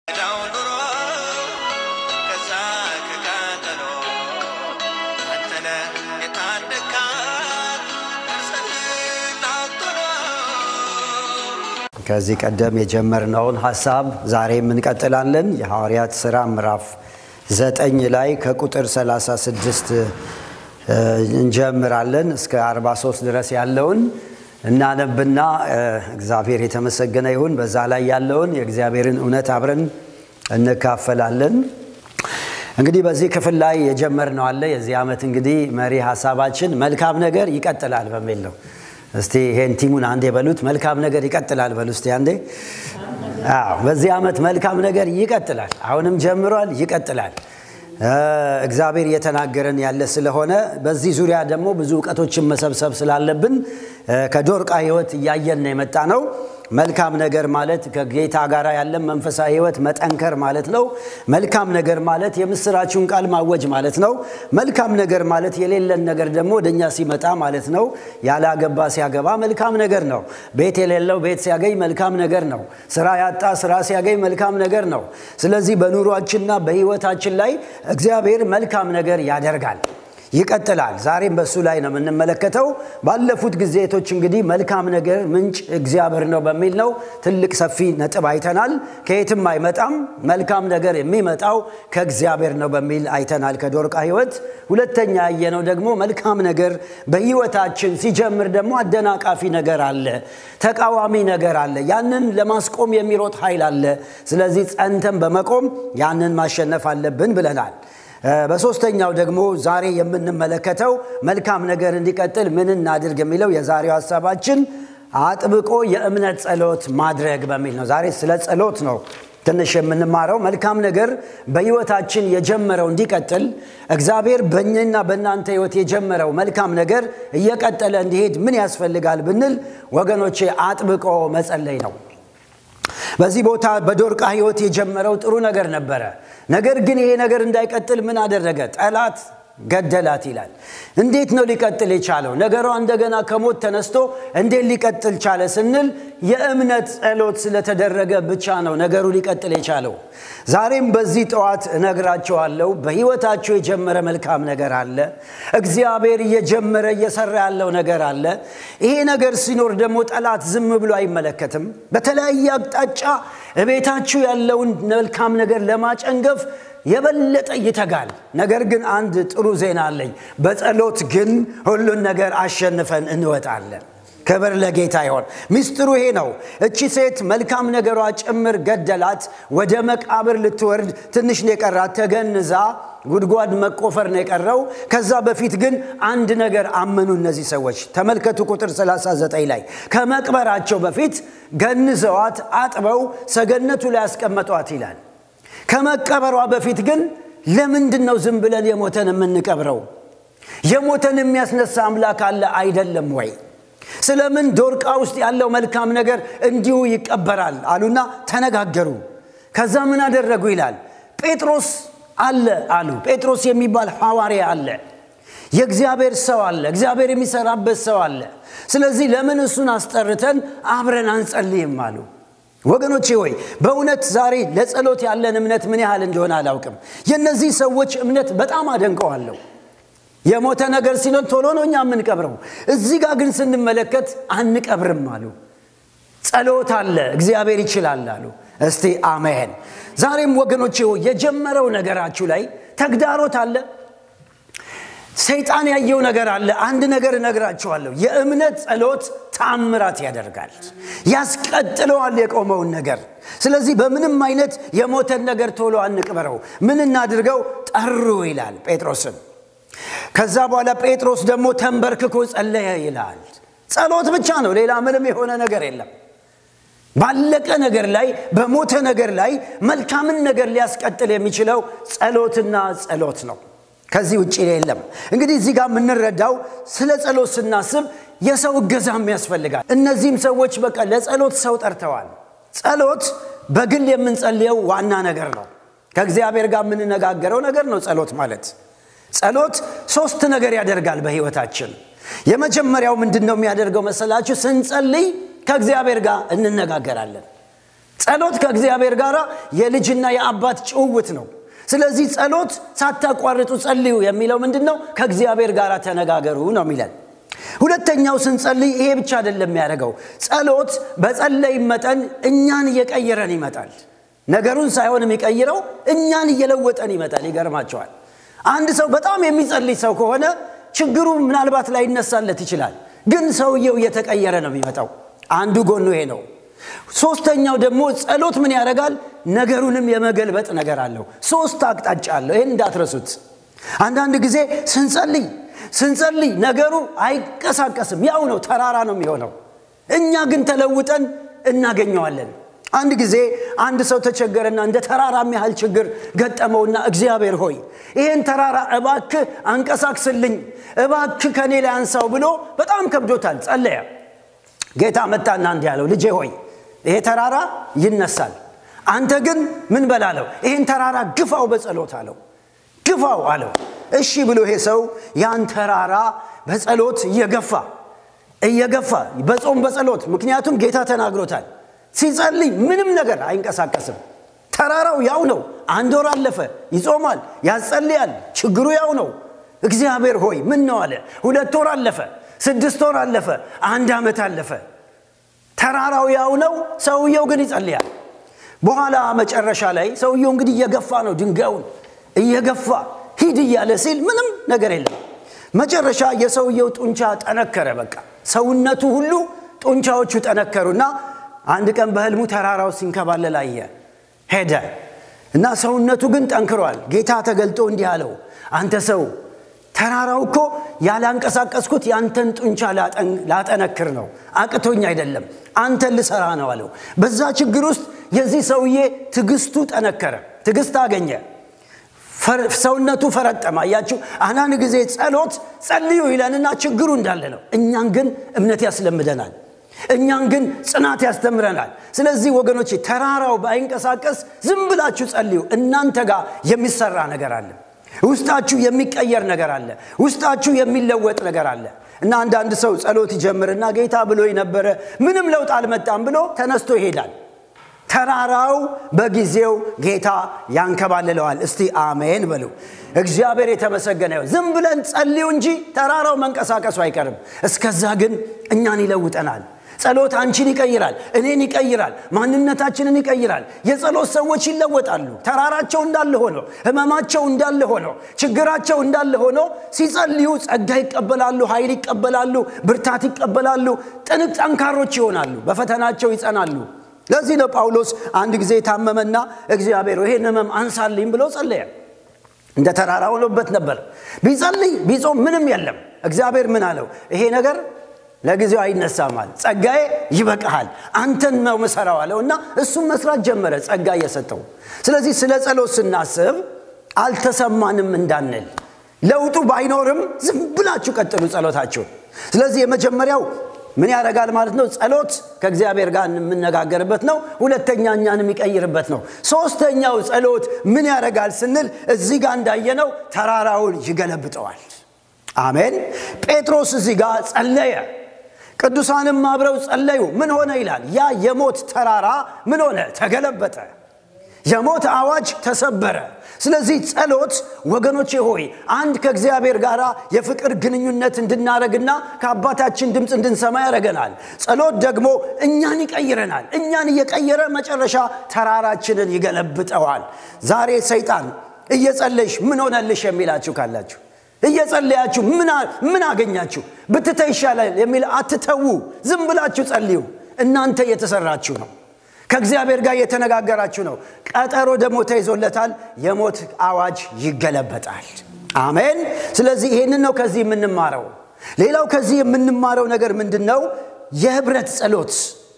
ዳው ኑሮ ከዛ ከቃጠሎ አንተነ የታደካት ነፍስህን አጥሎ ከዚህ ቀደም የጀመርነውን ሀሳብ ዛሬም እንቀጥላለን። የሐዋርያት ሥራ ምዕራፍ ዘጠኝ ላይ ከቁጥር 36 እ, እንጀምራለን እስከ 43 ድረስ ያለውን እናነብና እ, እግዚአብሔር የተመሰገነ ይሁን። በዛ ላይ ያለውን የእግዚአብሔርን እውነት አብረን እንካፈላለን። እንግዲህ በዚህ ክፍል ላይ የጀመርነው አለ። የዚህ ዓመት እንግዲህ መሪ ሀሳባችን መልካም ነገር ይቀጥላል በሚል ነው። እስቲ ይሄን ቲሙን አንዴ በሉት። መልካም ነገር ይቀጥላል በሉ እስቲ አንዴ። አዎ፣ በዚህ ዓመት መልካም ነገር ይቀጥላል። አሁንም ጀምሯል፣ ይቀጥላል። እ፣ እግዚአብሔር እየተናገረን ያለ ስለሆነ በዚህ ዙሪያ ደግሞ ብዙ እውቀቶችን መሰብሰብ ስላለብን እ፣ ከዶርቃ ሕይወት እያየን ነው የመጣ ነው። መልካም ነገር ማለት ከጌታ ጋር ያለን መንፈሳዊ ህይወት መጠንከር ማለት ነው። መልካም ነገር ማለት የምስራችሁን ቃል ማወጅ ማለት ነው። መልካም ነገር ማለት የሌለን ነገር ደግሞ ወደኛ ሲመጣ ማለት ነው። ያላገባ ሲያገባ መልካም ነገር ነው። ቤት የሌለው ቤት ሲያገኝ መልካም ነገር ነው። ስራ ያጣ ስራ ሲያገኝ መልካም ነገር ነው። ስለዚህ በኑሯችንና በህይወታችን ላይ እግዚአብሔር መልካም ነገር ያደርጋል። ይቀጥላል። ዛሬም በእሱ ላይ ነው የምንመለከተው። ባለፉት ጊዜቶች እንግዲህ መልካም ነገር ምንጭ እግዚአብሔር ነው በሚል ነው ትልቅ ሰፊ ነጥብ አይተናል። ከየትም አይመጣም፣ መልካም ነገር የሚመጣው ከእግዚአብሔር ነው በሚል አይተናል ከዶርቃ ህይወት። ሁለተኛ ያየነው ደግሞ መልካም ነገር በህይወታችን ሲጀምር ደግሞ አደናቃፊ ነገር አለ፣ ተቃዋሚ ነገር አለ፣ ያንን ለማስቆም የሚሮጥ ኃይል አለ። ስለዚህ ጸንተን በመቆም ያንን ማሸነፍ አለብን ብለናል። በሶስተኛው ደግሞ ዛሬ የምንመለከተው መልካም ነገር እንዲቀጥል ምን እናድርግ የሚለው የዛሬው ሀሳባችን አጥብቆ የእምነት ጸሎት ማድረግ በሚል ነው። ዛሬ ስለ ጸሎት ነው ትንሽ የምንማረው። መልካም ነገር በህይወታችን የጀመረው እንዲቀጥል እግዚአብሔር በእኛና በእናንተ ህይወት የጀመረው መልካም ነገር እየቀጠለ እንዲሄድ ምን ያስፈልጋል ብንል ወገኖቼ አጥብቆ መጸለይ ነው። በዚህ ቦታ በዶርቃ ህይወት የጀመረው ጥሩ ነገር ነበረ። ነገር ግን ይሄ ነገር እንዳይቀጥል ምን አደረገ? ጠላት ገደላት ይላል። እንዴት ነው ሊቀጥል የቻለው? ነገሯ እንደገና ከሞት ተነስቶ እንዴት ሊቀጥል ቻለ ስንል የእምነት ጸሎት ስለተደረገ ብቻ ነው ነገሩ ሊቀጥል የቻለው። ዛሬም በዚህ ጠዋት እነግራቸዋለሁ። በህይወታቸው የጀመረ መልካም ነገር አለ። እግዚአብሔር እየጀመረ እየሰራ ያለው ነገር አለ። ይሄ ነገር ሲኖር ደግሞ ጠላት ዝም ብሎ አይመለከትም። በተለያየ አቅጣጫ እቤታችሁ ያለውን መልካም ነገር ለማጨንገፍ የበለጠ ይተጋል። ነገር ግን አንድ ጥሩ ዜና አለኝ። በጸሎት ግን ሁሉን ነገር አሸንፈን እንወጣለን። ክብር ለጌታ ይሆን። ሚስጥሩ ይሄ ነው። እቺ ሴት መልካም ነገሯ ጭምር ገደላት። ወደ መቃብር ልትወርድ ትንሽ ነው የቀራት። ተገንዛ ጉድጓድ መቆፈር ነው የቀረው። ከዛ በፊት ግን አንድ ነገር አመኑ እነዚህ ሰዎች። ተመልከቱ ቁጥር 39 ላይ ከመቅበራቸው በፊት ገንዘዋት አጥበው ሰገነቱ ላይ ያስቀመጧት ይላል። ከመቀበሯ በፊት ግን ለምንድን ነው ዝም ብለን የሞተን የምንቀብረው? የሞተን የሚያስነሳ አምላክ አለ አይደለም ወይ? ስለምን ዶርቃ ውስጥ ያለው መልካም ነገር እንዲሁ ይቀበራል አሉና ተነጋገሩ። ከዛ ምን አደረጉ ይላል። ጴጥሮስ አለ አሉ። ጴጥሮስ የሚባል ሐዋርያ አለ። የእግዚአብሔር ሰው አለ። እግዚአብሔር የሚሰራበት ሰው አለ። ስለዚህ ለምን እሱን አስጠርተን አብረን አንጸልይም አሉ። ወገኖቼ ሆይ በእውነት ዛሬ ለጸሎት ያለን እምነት ምን ያህል እንደሆነ አላውቅም። የእነዚህ ሰዎች እምነት በጣም አደንቀዋለሁ። የሞተ ነገር ሲኖር ቶሎ ነው እኛ የምንቀብረው። እዚህ ጋር ግን ስንመለከት አንቀብርም አሉ። ጸሎት አለ፣ እግዚአብሔር ይችላል አሉ። እስቲ አሜን። ዛሬም ወገኖቼ ሆይ የጀመረው ነገራችሁ ላይ ተግዳሮት አለ። ሰይጣን ያየው ነገር አለ። አንድ ነገር እነግራችኋለሁ። የእምነት ጸሎት ተአምራት ያደርጋል፣ ያስቀጥለዋል የቆመውን ነገር። ስለዚህ በምንም አይነት የሞተን ነገር ቶሎ አንቅበረው። ምን እናድርገው? ጠሩ ይላል ጴጥሮስን። ከዛ በኋላ ጴጥሮስ ደግሞ ተንበርክኮ ጸለየ ይላል። ጸሎት ብቻ ነው፣ ሌላ ምንም የሆነ ነገር የለም። ባለቀ ነገር ላይ በሞተ ነገር ላይ መልካምን ነገር ሊያስቀጥል የሚችለው ጸሎትና ጸሎት ነው። ከዚህ ውጭ የለም። እንግዲህ እዚህ ጋር የምንረዳው ስለ ጸሎት ስናስብ የሰው እገዛም ያስፈልጋል። እነዚህም ሰዎች በቃ ለጸሎት ሰው ጠርተዋል። ጸሎት በግል የምንጸልየው ዋና ነገር ነው። ከእግዚአብሔር ጋር የምንነጋገረው ነገር ነው ጸሎት ማለት። ጸሎት ሶስት ነገር ያደርጋል በህይወታችን። የመጀመሪያው ምንድን ነው የሚያደርገው መሰላችሁ? ስንጸልይ ከእግዚአብሔር ጋር እንነጋገራለን። ጸሎት ከእግዚአብሔር ጋር የልጅና የአባት ጭውውት ነው ስለዚህ ጸሎት ሳታቋርጡ ጸልዩ የሚለው ምንድን ነው ከእግዚአብሔር ጋር ተነጋገሩ ነው የሚለን ሁለተኛው ስንጸልይ ይሄ ብቻ አይደለም የሚያደርገው ጸሎት በጸለይ መጠን እኛን እየቀየረን ይመጣል ነገሩን ሳይሆን የሚቀይረው እኛን እየለወጠን ይመጣል ይገርማቸዋል አንድ ሰው በጣም የሚጸልይ ሰው ከሆነ ችግሩ ምናልባት ላይ ይነሳለት ይችላል ግን ሰውየው እየተቀየረ ነው የሚመጣው አንዱ ጎኑ ይሄ ነው ሶስተኛው ደግሞ ጸሎት ምን ያደርጋል ነገሩንም የመገልበጥ ነገር አለው ሶስት አቅጣጫ አለው ይህን እንዳትረሱት አንዳንድ ጊዜ ስንጸልይ ስንጸልይ ነገሩ አይቀሳቀስም ያው ነው ተራራ ነው የሚሆነው እኛ ግን ተለውጠን እናገኘዋለን አንድ ጊዜ አንድ ሰው ተቸገረና እንደ ተራራ ያህል ችግር ገጠመውና እግዚአብሔር ሆይ ይህን ተራራ እባክ አንቀሳቅስልኝ እባክ ከኔ ላይ አንሳው ብሎ በጣም ከብዶታል ጸለየ ጌታ መጣና እንዲህ ያለው ልጄ ሆይ ይሄ ተራራ ይነሳል አንተ ግን ምን በላለው ይህን ተራራ ግፋው በጸሎት አለው ግፋው አለው እሺ ብሎ ይሄ ሰው ያን ተራራ በጸሎት እየገፋ እየገፋ በጾም በጸሎት ምክንያቱም ጌታ ተናግሮታል ሲጸልይ ምንም ነገር አይንቀሳቀስም ተራራው ያው ነው አንድ ወር አለፈ ይጾማል ያጸልያል ችግሩ ያው ነው እግዚአብሔር ሆይ ምን ነው አለ ሁለት ወር አለፈ ስድስት ወር አለፈ አንድ ዓመት አለፈ ተራራው ያው ነው ሰውየው ግን ይጸልያል በኋላ መጨረሻ ላይ ሰውየው እንግዲህ እየገፋ ነው ድንጋዩን እየገፋ ሂድ እያለ ሲል ምንም ነገር የለም መጨረሻ የሰውየው ጡንቻ ጠነከረ በቃ ሰውነቱ ሁሉ ጡንቻዎቹ ጠነከሩና አንድ ቀን በህልሙ ተራራው ሲንከባለል አየ ሄደ እና ሰውነቱ ግን ጠንክሯል ጌታ ተገልጦ እንዲህ አለው አንተ ሰው ተራራው እኮ ያላንቀሳቀስኩት የአንተን ጡንቻ ላጠነክር ነው አቅቶኝ አይደለም አንተን ልሰራ ነው አለው በዛ ችግር ውስጥ የዚህ ሰውዬ ትግስቱ ጠነከረ ትግስት አገኘ ሰውነቱ ፈረጠማ እያችሁ አንዳንድ ጊዜ ጸሎት ጸልዩ ይለንና ችግሩ እንዳለ ነው እኛን ግን እምነት ያስለምደናል እኛን ግን ጽናት ያስተምረናል ስለዚህ ወገኖች ተራራው ባይንቀሳቀስ ዝም ብላችሁ ጸልዩ እናንተ ጋር የሚሰራ ነገር አለ ውስጣችሁ የሚቀየር ነገር አለ ውስጣችሁ የሚለወጥ ነገር አለ እና አንዳንድ ሰው ጸሎት ይጀምርና ጌታ ብሎ ነበረ ምንም ለውጥ አልመጣም ብሎ ተነስቶ ይሄዳል ተራራው በጊዜው ጌታ ያንከባልለዋል እስቲ አሜን በሉ እግዚአብሔር የተመሰገነ ይሁን ዝም ብለን ጸልዩ እንጂ ተራራው መንቀሳቀሱ አይቀርም እስከዛ ግን እኛን ይለውጠናል ጸሎት አንቺን ይቀይራል እኔን ይቀይራል ማንነታችንን ይቀይራል የጸሎት ሰዎች ይለወጣሉ ተራራቸው እንዳለ ሆኖ ህመማቸው እንዳለ ሆኖ ችግራቸው እንዳለ ሆኖ ሲጸልዩ ጸጋ ይቀበላሉ ኃይል ይቀበላሉ ብርታት ይቀበላሉ ጥንቅ ጠንካሮች ይሆናሉ በፈተናቸው ይጸናሉ ለዚህ ነው ጳውሎስ አንድ ጊዜ ታመመና እግዚአብሔር ይሄን ህመም አንሳልኝ ብሎ ጸለየ እንደ ተራራ ሆኖበት ነበር ቢጸልይ ቢጾም ምንም የለም እግዚአብሔር ምን አለው ይሄ ነገር ለጊዜው አይነሳማል ጸጋዬ ይበቃሃል አንተን ነው ምሰራው አለው እና እሱም መስራት ጀመረ ጸጋ እየሰጠው ስለዚህ ስለ ጸሎት ስናስብ አልተሰማንም እንዳንል ለውጡ ባይኖርም ዝም ብላችሁ ቀጥሉ ጸሎታችሁን ስለዚህ የመጀመሪያው ምን ያደርጋል ማለት ነው ጸሎት ከእግዚአብሔር ጋር የምነጋገርበት ነው ሁለተኛ እኛን የሚቀይርበት ነው ሶስተኛው ጸሎት ምን ያደርጋል ስንል እዚህ ጋር እንዳየነው ተራራውን ይገለብጠዋል አሜን ጴጥሮስ እዚህ ጋር ጸለየ ቅዱሳንም አብረው ጸለዩ ምን ሆነ ይላል ያ የሞት ተራራ ምን ሆነ ተገለበጠ የሞት አዋጅ ተሰበረ ስለዚህ ጸሎት ወገኖቼ ሆይ አንድ ከእግዚአብሔር ጋር የፍቅር ግንኙነት እንድናደረግና ከአባታችን ድምፅ እንድንሰማ ያደረገናል ጸሎት ደግሞ እኛን ይቀይረናል እኛን እየቀየረ መጨረሻ ተራራችንን ይገለብጠዋል ዛሬ ሰይጣን እየጸለሽ ምን ሆነልሽ የሚላችሁ ካላችሁ እየጸለያችሁ ምን አገኛችሁ ብትተ ይሻላል የሚል አትተዉ ዝም ብላችሁ ጸልዩ እናንተ እየተሰራችሁ ነው ከእግዚአብሔር ጋር እየተነጋገራችሁ ነው ቀጠሮ ደግሞ ተይዞለታል የሞት አዋጅ ይገለበጣል አሜን ስለዚህ ይህንን ነው ከዚህ የምንማረው ሌላው ከዚህ የምንማረው ነገር ምንድን ነው የህብረት ጸሎት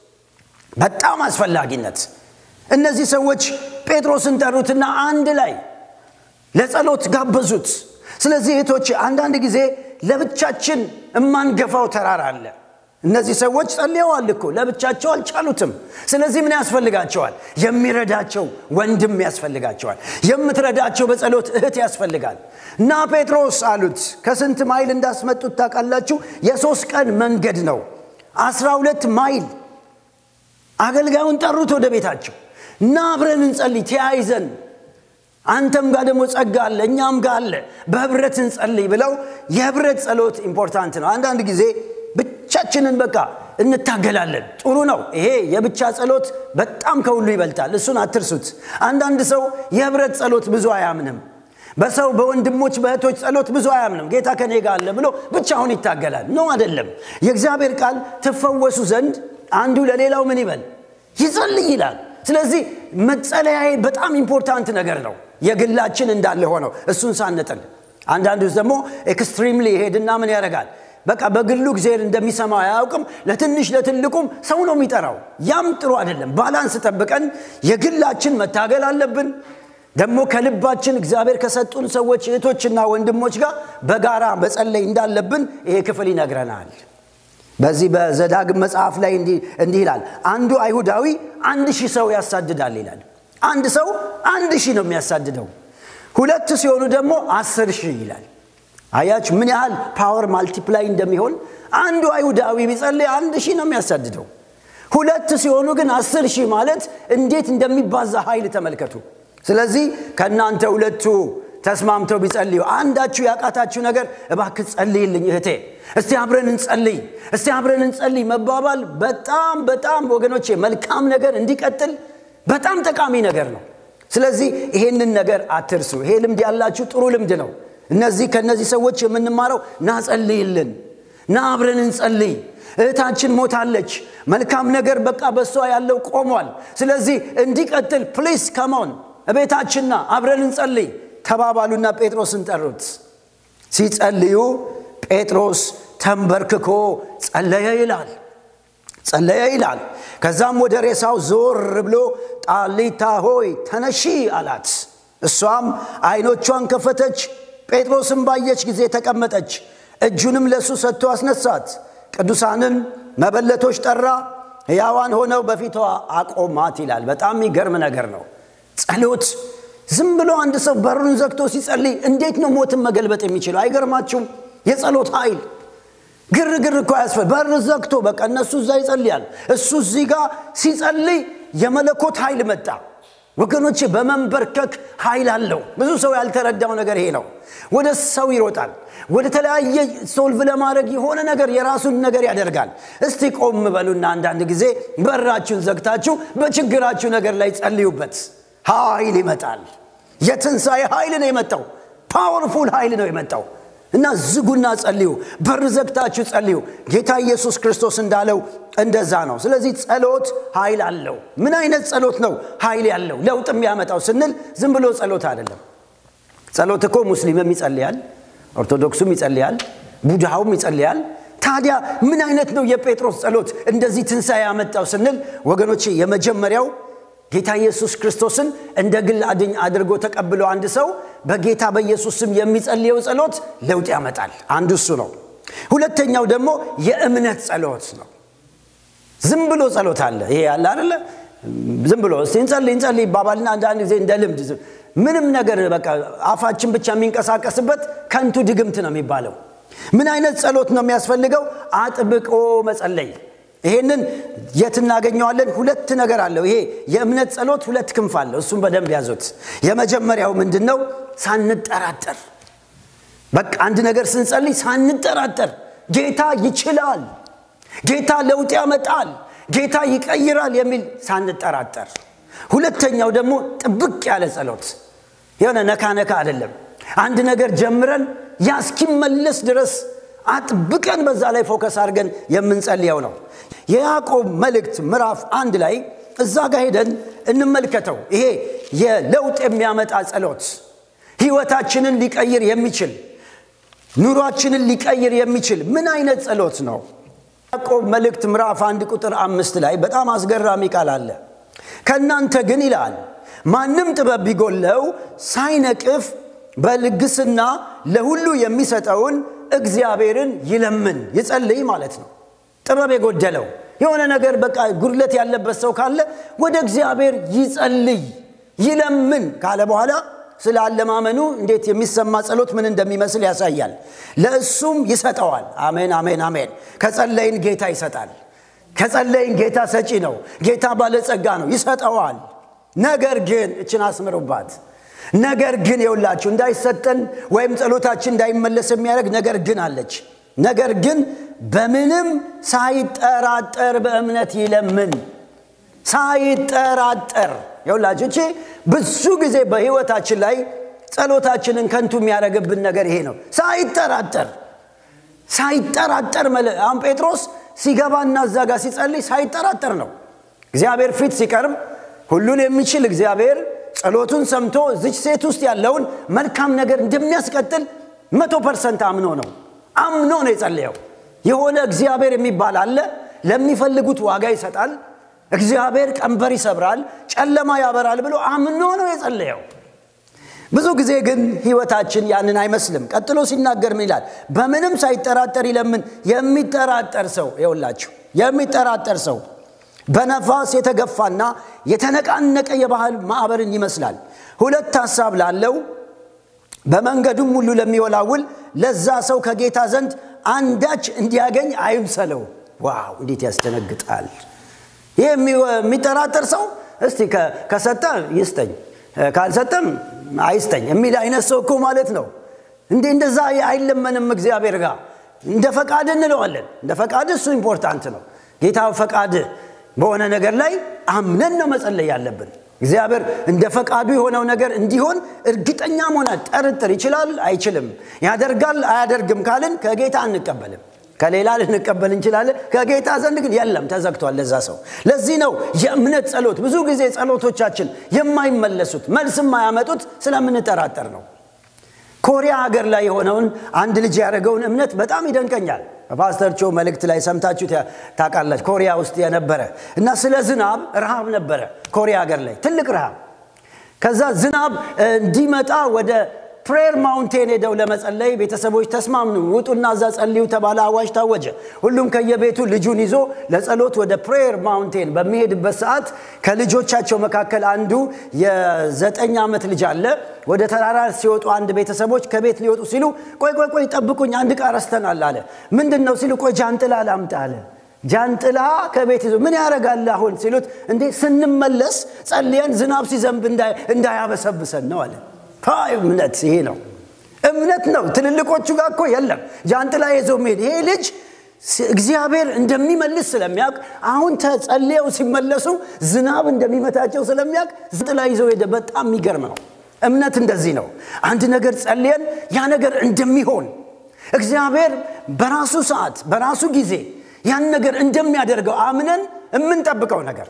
በጣም አስፈላጊነት እነዚህ ሰዎች ጴጥሮስን ጠሩትና አንድ ላይ ለጸሎት ጋበዙት ስለዚህ እህቶች አንዳንድ ጊዜ ለብቻችን እማንገፋው ተራራ አለ እነዚህ ሰዎች ጸልየዋል እኮ ለብቻቸው አልቻሉትም ስለዚህ ምን ያስፈልጋቸዋል የሚረዳቸው ወንድም ያስፈልጋቸዋል የምትረዳቸው በጸሎት እህት ያስፈልጋል እና ጴጥሮስ አሉት ከስንት ማይል እንዳስመጡት ታውቃላችሁ የሶስት ቀን መንገድ ነው አስራ ሁለት ማይል አገልጋዩን ጠሩት ወደ ቤታቸው እና አብረን እንጸልይ ተያይዘን አንተም ጋር ደግሞ ጸጋ አለ እኛም ጋር አለ በህብረት እንጸልይ ብለው የህብረት ጸሎት ኢምፖርታንት ነው አንዳንድ ጊዜ ብቻችንን በቃ እንታገላለን ጥሩ ነው ይሄ የብቻ ጸሎት በጣም ከሁሉ ይበልጣል እሱን አትርሱት አንዳንድ ሰው የህብረት ጸሎት ብዙ አያምንም በሰው በወንድሞች በእህቶች ጸሎት ብዙ አያምንም ጌታ ከኔ ጋር አለ ብሎ ብቻውን ይታገላል ነው አይደለም የእግዚአብሔር ቃል ትፈወሱ ዘንድ አንዱ ለሌላው ምን ይበል ይጸልይ ይላል ስለዚህ መጸለያዬ በጣም ኢምፖርታንት ነገር ነው የግላችን እንዳለ ሆነው እሱን ሳንጥል አንዳንዱ ደግሞ ኤክስትሪምሊ ይሄድና ምን ያደርጋል በቃ በግሉ እግዚአብሔር እንደሚሰማው አያውቅም ለትንሽ ለትልቁም ሰው ነው የሚጠራው ያም ጥሩ አይደለም ባላንስ ጠብቀን የግላችን መታገል አለብን ደግሞ ከልባችን እግዚአብሔር ከሰጡን ሰዎች እህቶችና ወንድሞች ጋር በጋራ መጸለይ እንዳለብን ይሄ ክፍል ይነግረናል በዚህ በዘዳግም መጽሐፍ ላይ እንዲህ ይላል አንዱ አይሁዳዊ አንድ ሺህ ሰው ያሳድዳል ይላል አንድ ሰው አንድ ሺህ ነው የሚያሳድደው ሁለት ሲሆኑ ደግሞ አስር ሺህ ይላል አያችሁ ምን ያህል ፓወር ማልቲፕላይ እንደሚሆን አንዱ አይሁዳዊ ቢጸልይ አንድ ሺህ ነው የሚያሳድደው ሁለት ሲሆኑ ግን አስር ሺህ ማለት እንዴት እንደሚባዛ ኃይል ተመልከቱ ስለዚህ ከእናንተ ሁለቱ ተስማምተው ቢጸልዩ አንዳችሁ ያቃታችሁ ነገር እባክ ጸልይልኝ እህቴ እስቲ አብረን እንጸልይ እስቲ አብረን እንጸልይ መባባል በጣም በጣም ወገኖቼ መልካም ነገር እንዲቀጥል በጣም ጠቃሚ ነገር ነው ስለዚህ ይሄንን ነገር አትርሱ ይሄ ልምድ ያላችሁ ጥሩ ልምድ ነው እነዚህ ከእነዚህ ሰዎች የምንማረው ና ጸልይልን ና አብረን እንጸልይ እህታችን ሞታለች መልካም ነገር በቃ በሷ ያለው ቆሟል ስለዚህ እንዲቀጥል ፕሊስ ከሞን እቤታችንና አብረን እንጸልይ ተባባሉና ጴጥሮስን ጠሩት ሲጸልዩ ጴጥሮስ ተንበርክኮ ጸለየ ይላል ጸለየ ይላል ከዛም ወደ ሬሳው ዞር ብሎ ጣሊታ ሆይ ተነሺ አላት እሷም አይኖቿን ከፈተች ጴጥሮስን ባየች ጊዜ ተቀመጠች እጁንም ለእሱ ሰጥቶ አስነሳት ቅዱሳንን መበለቶች ጠራ ሕያዋን ሆነው በፊቷ አቆማት ይላል በጣም የሚገርም ነገር ነው ጸሎት ዝም ብሎ አንድ ሰው በሩን ዘግቶ ሲጸልይ እንዴት ነው ሞትን መገልበጥ የሚችለው አይገርማችሁም የጸሎት ኃይል ግርግር እኮ ያስፈል በር ዘግቶ በቃ እነሱ እዛ ይጸልያል እሱ እዚህ ጋር ሲጸልይ የመለኮት ኃይል መጣ ወገኖቼ በመንበርከክ ኃይል አለው ብዙ ሰው ያልተረዳው ነገር ይሄ ነው ወደ ሰው ይሮጣል ወደ ተለያየ ሶልቭ ለማድረግ የሆነ ነገር የራሱን ነገር ያደርጋል እስቲ ቆም በሉና አንዳንድ ጊዜ በራችሁን ዘግታችሁ በችግራችሁ ነገር ላይ ጸልዩበት ኃይል ይመጣል የትንሣኤ ኃይል ነው የመጣው ፓወርፉል ኃይል ነው የመጣው እና ዝጉና ጸልዩ በር ዘግታችሁ ጸልዩ ጌታ ኢየሱስ ክርስቶስ እንዳለው እንደዛ ነው ስለዚህ ጸሎት ኃይል አለው ምን አይነት ጸሎት ነው ኃይል ያለው ለውጥ የሚያመጣው ስንል ዝም ብሎ ጸሎት አይደለም ጸሎት እኮ ሙስሊምም ይጸልያል ኦርቶዶክሱም ይጸልያል ቡድሃውም ይጸልያል ታዲያ ምን አይነት ነው የጴጥሮስ ጸሎት እንደዚህ ትንሣኤ ያመጣው ስንል ወገኖቼ የመጀመሪያው ጌታ ኢየሱስ ክርስቶስን እንደ ግል አድኝ አድርጎ ተቀብሎ አንድ ሰው በጌታ በኢየሱስ ስም የሚጸልየው ጸሎት ለውጥ ያመጣል አንዱ እሱ ነው ሁለተኛው ደግሞ የእምነት ጸሎት ነው ዝም ብሎ ጸሎት አለ ይሄ ያለ አደለ ዝም ብሎ እስቲ እንጸልይ እንጸልይ ይባባልና አንዳንድ ጊዜ እንደ ልምድ ምንም ነገር በቃ አፋችን ብቻ የሚንቀሳቀስበት ከንቱ ድግምት ነው የሚባለው ምን አይነት ጸሎት ነው የሚያስፈልገው አጥብቆ መጸለይ ይሄንን የት እናገኘዋለን ሁለት ነገር አለው ይሄ የእምነት ጸሎት ሁለት ክንፍ አለው እሱም በደንብ ያዙት የመጀመሪያው ምንድን ነው ሳንጠራጠር በቃ አንድ ነገር ስንጸልይ ሳንጠራጠር ጌታ ይችላል ጌታ ለውጥ ያመጣል ጌታ ይቀይራል የሚል ሳንጠራጠር ሁለተኛው ደግሞ ጥብቅ ያለ ጸሎት የሆነ ነካ ነካ አይደለም አንድ ነገር ጀምረን ያ እስኪመለስ ድረስ አጥብቀን በዛ ላይ ፎከስ አድርገን የምንጸልየው ነው የያዕቆብ መልእክት ምዕራፍ አንድ ላይ እዛ ጋር ሄደን እንመልከተው ይሄ የለውጥ የሚያመጣ ጸሎት ህይወታችንን ሊቀይር የሚችል ኑሯችንን ሊቀይር የሚችል ምን አይነት ጸሎት ነው ያዕቆብ መልእክት ምዕራፍ አንድ ቁጥር አምስት ላይ በጣም አስገራሚ ቃል አለ ከእናንተ ግን ይላል ማንም ጥበብ ቢጎለው ሳይነቅፍ በልግስና ለሁሉ የሚሰጠውን እግዚአብሔርን ይለምን ይጸልይ ማለት ነው ጥበብ የጎደለው የሆነ ነገር በቃ ጉድለት ያለበት ሰው ካለ ወደ እግዚአብሔር ይጸልይ ይለምን ካለ በኋላ ስለ አለማመኑ እንዴት የሚሰማ ጸሎት ምን እንደሚመስል ያሳያል ለእሱም ይሰጠዋል አሜን አሜን አሜን ከጸለይን ጌታ ይሰጣል ከጸለይን ጌታ ሰጪ ነው። ጌታ ባለጸጋ ነው፣ ይሰጠዋል። ነገር ግን እችን አስምሩባት። ነገር ግን የውላችሁ እንዳይሰጠን ወይም ጸሎታችን እንዳይመለስ የሚያደርግ ነገር ግን አለች። ነገር ግን በምንም ሳይጠራጠር በእምነት ይለምን። ሳይጠራጠር የውላችሁ እቺ ብዙ ጊዜ በህይወታችን ላይ ጸሎታችንን ከንቱ የሚያደርግብን ነገር ይሄ ነው። ሳይጠራጠር ሳይጠራጠር አሁን ጴጥሮስ ሲገባና እዛ ጋር ሲጸልይ ሳይጠራጠር ነው። እግዚአብሔር ፊት ሲቀርብ ሁሉን የሚችል እግዚአብሔር ጸሎቱን ሰምቶ እዚች ሴት ውስጥ ያለውን መልካም ነገር እንደሚያስቀጥል መቶ ፐርሰንት አምኖ ነው አምኖ ነው የጸለየው። የሆነ እግዚአብሔር የሚባል አለ። ለሚፈልጉት ዋጋ ይሰጣል። እግዚአብሔር ቀንበር ይሰብራል፣ ጨለማ ያበራል ብሎ አምኖ ነው የጸለየው። ብዙ ጊዜ ግን ህይወታችን ያንን አይመስልም። ቀጥሎ ሲናገር ምን ይላል? በምንም ሳይጠራጠር ይለምን። የሚጠራጠር ሰው ይውላችሁ፣ የሚጠራጠር ሰው በነፋስ የተገፋና የተነቃነቀ የባህል ማዕበርን ይመስላል። ሁለት ሐሳብ ላለው በመንገዱም ሁሉ ለሚወላውል ለዛ ሰው ከጌታ ዘንድ አንዳች እንዲያገኝ አይምሰለው። ዋው እንዴት ያስደነግጣል! ይህ የሚጠራጠር ሰው እስቲ ከሰጠ ይስጠኝ፣ ካልሰጠም አይስጠኝ የሚል አይነት ሰው እኮ ማለት ነው። እንዴ እንደዛ አይለመንም እግዚአብሔር ጋር። እንደ ፈቃድ እንለዋለን። እንደ ፈቃድ እሱ ኢምፖርታንት ነው። ጌታ ፈቃድ በሆነ ነገር ላይ አምነን ነው መጸለይ ያለብን። እግዚአብሔር እንደ ፈቃዱ የሆነው ነገር እንዲሆን እርግጠኛ መሆና ጠርጥር ይችላል አይችልም፣ ያደርጋል አያደርግም ካልን ከጌታ አንቀበልም። ከሌላ ልንቀበል እንችላለን። ከጌታ ዘንድ ግን የለም፣ ተዘግቷል ለዛ ሰው። ለዚህ ነው የእምነት ጸሎት ብዙ ጊዜ ጸሎቶቻችን የማይመለሱት መልስ የማያመጡት ስለምንጠራጠር ነው። ኮሪያ ሀገር ላይ የሆነውን አንድ ልጅ ያደረገውን እምነት በጣም ይደንቀኛል። በፓስተር ቾ መልእክት ላይ ሰምታችሁ ታውቃላችሁ። ኮሪያ ውስጥ የነበረ እና ስለ ዝናብ ረሃብ ነበረ ኮሪያ ሀገር ላይ ትልቅ ረሃብ። ከዛ ዝናብ እንዲመጣ ወደ ፕሬየር ማውንቴን ሄደው ለመጸለይ ቤተሰቦች ተስማምኑ፣ ውጡና እዛ ጸልዩ ተባለ። አዋጅ ታወጀ። ሁሉም ከየቤቱ ልጁን ይዞ ለጸሎት ወደ ፕሬየር ማውንቴን በሚሄድበት ሰዓት ከልጆቻቸው መካከል አንዱ የዘጠኝ ዓመት ልጅ አለ። ወደ ተራራ ሲወጡ አንድ ቤተሰቦች ከቤት ሊወጡ ሲሉ ቆይ ቆይ ቆይ ጠብቁኝ፣ አንድ ዕቃ ረስተናል አለ። ምንድን ነው ሲሉ ቆይ ጃንጥላ ላምጣ አለ። ጃንጥላ ከቤት ይዞ ምን ያደርጋል አሁን ሲሉት፣ እንዴ ስንመለስ ጸልየን ዝናብ ሲዘንብ እንዳያበሰብሰን ነው አለ። እምነት ይሄ ነው። እምነት ነው። ትልልቆቹ ጋር እኮ የለም ጃንጥላ ይዞ መሄድ። ይሄ ልጅ እግዚአብሔር እንደሚመልስ ስለሚያውቅ አሁን ተጸልየው ሲመለሱ ዝናብ እንደሚመታቸው ስለሚያውቅ ጃንጥላ ይዘው ሄደ። በጣም የሚገርም ነው። እምነት እንደዚህ ነው። አንድ ነገር ጸልየን ያ ነገር እንደሚሆን እግዚአብሔር በራሱ ሰዓት በራሱ ጊዜ ያን ነገር እንደሚያደርገው አምነን የምንጠብቀው ነገር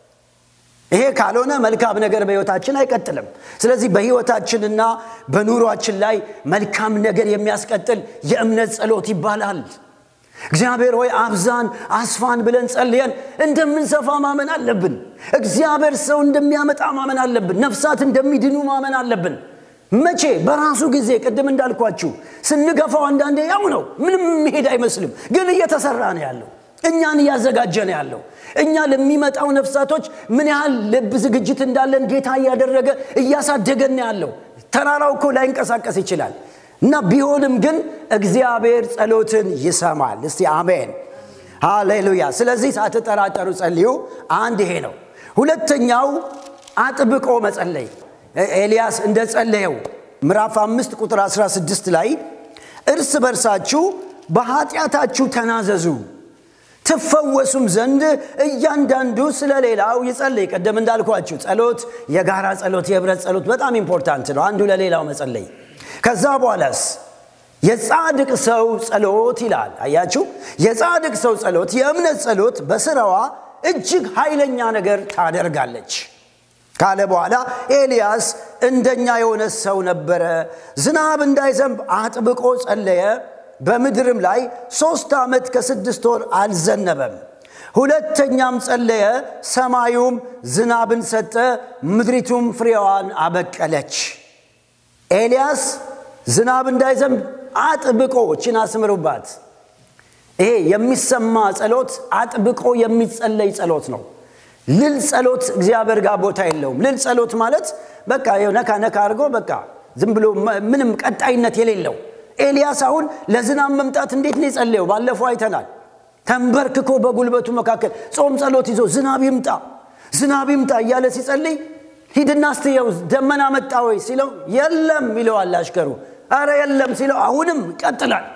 ይሄ ካልሆነ መልካም ነገር በሕይወታችን አይቀጥልም። ስለዚህ በሕይወታችንና በኑሯችን ላይ መልካም ነገር የሚያስቀጥል የእምነት ጸሎት ይባላል። እግዚአብሔር ሆይ አብዛን አስፋን ብለን ጸልየን እንደምንሰፋ ማመን አለብን። እግዚአብሔር ሰው እንደሚያመጣ ማመን አለብን። ነፍሳት እንደሚድኑ ማመን አለብን። መቼ? በራሱ ጊዜ። ቅድም እንዳልኳችሁ ስንገፋው አንዳንዴ ያው ነው፣ ምንም መሄድ አይመስልም፣ ግን እየተሰራ ነው ያለው እኛን እያዘጋጀ ነው ያለው። እኛ ለሚመጣው ነፍሳቶች ምን ያህል ልብ ዝግጅት እንዳለን ጌታ እያደረገ እያሳደገን ነው ያለው። ተራራው እኮ ላይንቀሳቀስ ይችላል እና ቢሆንም ግን እግዚአብሔር ጸሎትን ይሰማል። እስቲ አሜን ሃሌሉያ። ስለዚህ ሳትጠራጠሩ ጸልዩ። አንድ ይሄ ነው። ሁለተኛው አጥብቆ መጸለይ ኤልያስ እንደ ጸለየው ምዕራፍ አምስት ቁጥር 16 ላይ እርስ በርሳችሁ በኃጢአታችሁ ተናዘዙ ትፈወሱም ዘንድ እያንዳንዱ ስለ ሌላው ይጸልይ። ቀደም እንዳልኳችሁ ጸሎት፣ የጋራ ጸሎት፣ የህብረት ጸሎት በጣም ኢምፖርታንት ነው። አንዱ ለሌላው መጸለይ። ከዛ በኋላስ የጻድቅ ሰው ጸሎት ይላል። አያችሁ፣ የጻድቅ ሰው ጸሎት፣ የእምነት ጸሎት በስራዋ እጅግ ኃይለኛ ነገር ታደርጋለች ካለ በኋላ ኤልያስ እንደኛ የሆነ ሰው ነበረ። ዝናብ እንዳይዘንብ አጥብቆ ጸለየ። በምድርም ላይ ሦስት ዓመት ከስድስት ወር አልዘነበም። ሁለተኛም ጸለየ፣ ሰማዩም ዝናብን ሰጠ፣ ምድሪቱም ፍሬዋን አበቀለች። ኤልያስ ዝናብ እንዳይዘንብ አጥብቆ ችን አስምሩባት። ይሄ የሚሰማ ጸሎት አጥብቆ የሚጸለይ ጸሎት ነው። ልል ጸሎት እግዚአብሔር ጋር ቦታ የለውም። ልል ጸሎት ማለት በቃ ነካ ነካ አድርጎ በቃ ዝም ብሎ ምንም ቀጣይነት የሌለው ኤልያስ አሁን ለዝናብ መምጣት እንዴት ነው የጸለየው? ባለፈው አይተናል። ተንበርክኮ በጉልበቱ መካከል ጾም ጸሎት ይዞ ዝናብ ይምጣ ዝናብ ይምጣ እያለ ሲጸልይ ሂድና ስትየው ደመና መጣ ወይ ሲለው የለም ይለዋል አሽከሩ አረ የለም ሲለው አሁንም ይቀጥላል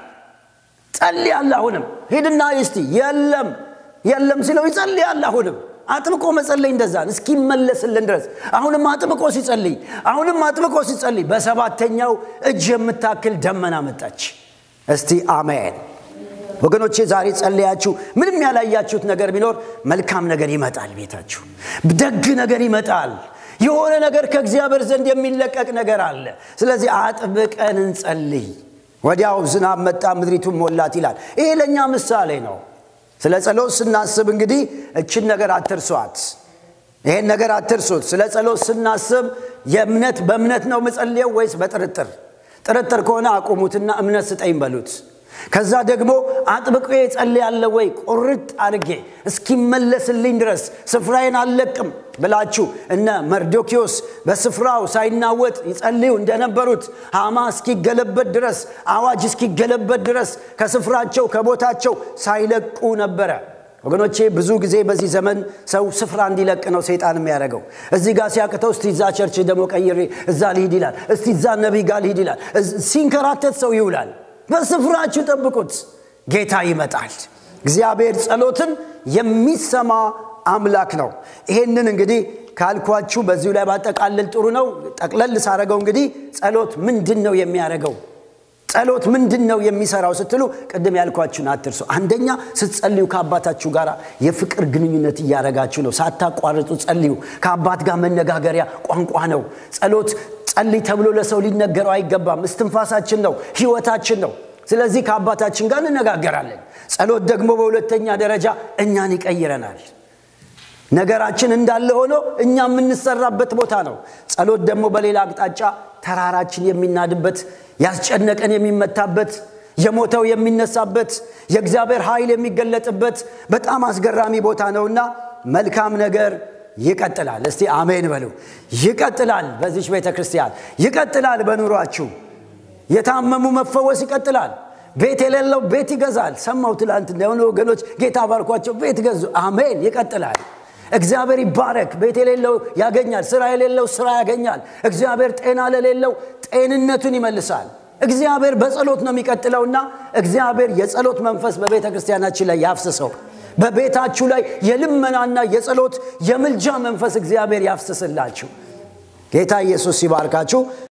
ጸልያል አሁንም ሂድና እስቲ የለም የለም ሲለው ይጸልያል አሁንም አጥብቆ መጸለይ እንደዛ እስኪመለስልን ድረስ አሁንም አጥብቆ ሲጸልይ አሁንም አጥብቆ ሲጸልይ በሰባተኛው እጅ የምታክል ደመና መጣች እስቲ አሜን ወገኖቼ ዛሬ ጸለያችሁ ምንም ያላያችሁት ነገር ቢኖር መልካም ነገር ይመጣል ቤታችሁ ደግ ነገር ይመጣል የሆነ ነገር ከእግዚአብሔር ዘንድ የሚለቀቅ ነገር አለ ስለዚህ አጥብቀን እንጸልይ ወዲያው ዝናብ መጣ ምድሪቱን ሞላት ይላል ይሄ ለእኛ ምሳሌ ነው ስለ ጸሎት ስናስብ እንግዲህ እችን ነገር አትርሷት ይሄን ነገር አትርሱት ስለ ጸሎት ስናስብ የእምነት በእምነት ነው ምጸልየው ወይስ በጥርጥር ጥርጥር ከሆነ አቁሙትና እምነት ስጠኝ በሉት ከዛ ደግሞ አጥብቆ ጸልያለ ወይ ቁርጥ አድርጌ እስኪመለስልኝ ድረስ ስፍራዬን አልለቅም ብላችሁ እነ መርዶኪዎስ በስፍራው ሳይናወጥ ይጸልዩ እንደነበሩት ሃማ እስኪገለበት ድረስ አዋጅ እስኪገለበት ድረስ ከስፍራቸው ከቦታቸው ሳይለቁ ነበረ ወገኖቼ ብዙ ጊዜ በዚህ ዘመን ሰው ስፍራ እንዲለቅ ነው ሰይጣን የሚያደርገው እዚህ ጋር ሲያቅተው እስቲ እዛ ቸርች ደግሞ ቀይሬ እዛ ልሂድ ይላል እስቲ እዛ ነቢይ ጋር ልሂድ ይላል ሲንከራተት ሰው ይውላል በስፍራችሁ ጠብቁት ጌታ ይመጣል እግዚአብሔር ጸሎትን የሚሰማ አምላክ ነው ይሄንን እንግዲህ ካልኳችሁ በዚሁ ላይ ባጠቃልል ጥሩ ነው ጠቅለል ሳረገው እንግዲህ ጸሎት ምንድን ነው የሚያደርገው ጸሎት ምንድን ነው የሚሰራው ስትሉ ቅድም ያልኳችሁን አትርሱ አንደኛ ስትጸልዩ ከአባታችሁ ጋር የፍቅር ግንኙነት እያደረጋችሁ ነው ሳታቋርጡ ጸልዩ ከአባት ጋር መነጋገሪያ ቋንቋ ነው ጸሎት ጸልይ ተብሎ ለሰው ሊነገረው አይገባም እስትንፋሳችን ነው ህይወታችን ነው ስለዚህ ከአባታችን ጋር እንነጋገራለን ጸሎት ደግሞ በሁለተኛ ደረጃ እኛን ይቀይረናል ነገራችን እንዳለ ሆኖ እኛ የምንሰራበት ቦታ ነው ጸሎት ደግሞ በሌላ አቅጣጫ ተራራችን የሚናድበት ያስጨነቀን የሚመታበት የሞተው የሚነሳበት የእግዚአብሔር ኃይል የሚገለጥበት በጣም አስገራሚ ቦታ ነውና መልካም ነገር ይቀጥላል እስቲ አሜን በሉ ይቀጥላል በዚች ቤተ ክርስቲያን ይቀጥላል በኑሯችሁ የታመሙ መፈወስ ይቀጥላል ቤት የሌለው ቤት ይገዛል ሰማው ትላንት እንደሆነ ወገኖች ጌታ ባርኳቸው ቤት ገዙ አሜን ይቀጥላል እግዚአብሔር ይባረክ ቤት የሌለው ያገኛል ስራ የሌለው ስራ ያገኛል እግዚአብሔር ጤና ለሌለው ጤንነቱን ይመልሳል እግዚአብሔር በጸሎት ነው የሚቀጥለውና እግዚአብሔር የጸሎት መንፈስ በቤተ ክርስቲያናችን ላይ ያፍስሰው በቤታችሁ ላይ የልመናና የጸሎት የምልጃ መንፈስ እግዚአብሔር ያፍስስላችሁ ጌታ ኢየሱስ ሲባርካችሁ